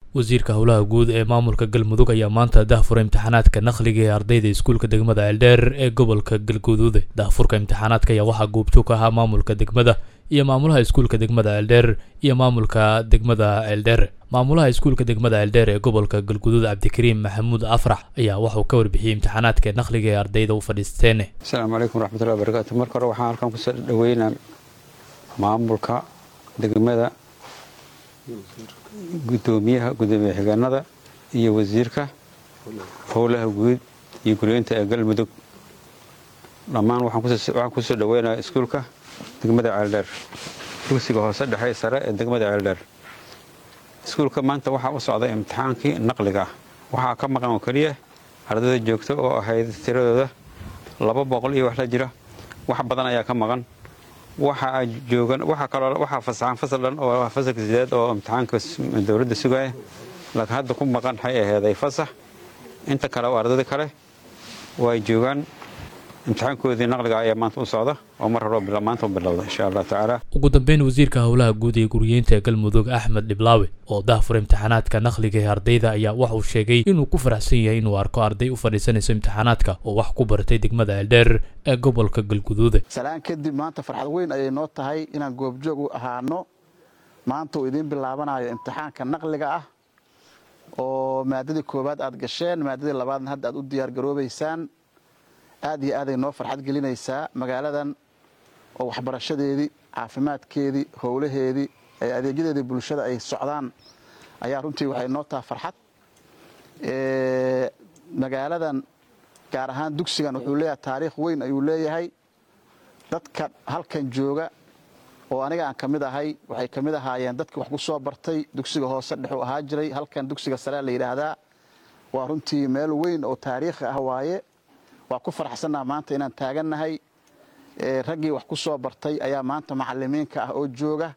wasiirka howlaha guud ee maamulka galmudug ayaa maanta daahfura imtixaanaadka naqliga ee ardayda iskuulka degmada ceeldheer ee gobolka galguduude daahfurka imtixaanaadka ayaa waxaa goobjoog ka ahaa maamulka degmada iyo maamulaha iskuulka degmada ceeldheer iyo maamulka degmada ceeldheer maamulaha iskuulka degmada ceeldheer ee gobolka galguduud cabdikariim maxamuud afrax ayaa waxauu ka warbixiyey imtixaanaadka naqliga ee ardayda u fadhiisteen asalaamu calaykum waraxmatullahi wabarakaatu marka hore waxaan halkan kusoo dhaweynaa maamulka degmada gudoomiyaha gudoomiye xigeenada iyo wasiirka howlaha guud iyo guryeynta ee galmudug dhammaan waxaan kusoo dhaweynaya iskuulka degmada ceeldheer dugsiga hoose dhexe sare ee degmada ceeldheer iskuulka maanta waxaa u socday imtixaankii naqliga ah waxaa ka maqan oo keliya ardayda joogta oo ahayd tiradooda laba boqol iyo wax la jira wax badan ayaa ka maqan waxaa joogan waxaa kaloo waxaa fasaxan fasal dhan oo fasalka sideed oo imtixaanka dowladda sugaya laakiin hadda ku maqan waxay aheeday fasax inta kale oo ardayda kale way joogaan imtixaankoodii naqliga ayaa maanta u socda oo mar hore maanta u bilowda insha allah tacaala ugu dambeyn wasiirka howlaha guud ee guriyeynta ee galmudug axmed dhiblaawe oo daahfura imtixaanaadka naqliga ee ardayda ayaa waxauu sheegay inuu ku faraxsan yahay inuu arko arday u fadhiisanayso imtixaanaadka oo wax ku baratay degmada ceeldheer ee gobolka galguduude salaan kadib maanta farxad weyn ayay noo tahay inaan goobjoog u ahaano maanta uu idiin bilaabanayo imtixaanka naqliga ah oo maadadii koowaad aad gasheen maadadii labaadna hadda aad u diyaargaroobaysaan aad iyo aaday noo farxad gelinaysaa magaaladan oo waxbarashadeedii caafimaadkeedii howlaheedii adeegyadeedii bulshada ay socdaan ayaa runtii waxay noo taha farxad magaaladan gaar ahaan dugsigan wuxuu leeyahay taariikh weyn ayuu leeyahay dadka halkan jooga oo aniga aan ka mid ahay waxay ka mid ahaayeen dadkii wax ku soo bartay dugsiga hoose dhexuu ahaa jiray halkan dugsiga sarea la yidhaahdaa waa runtii meel weyn oo taariikhi ah waaye waa ku faraxsannaha maanta inaan taagannahay raggii wax ku soo bartay ayaa maanta macalimiinka ah oo jooga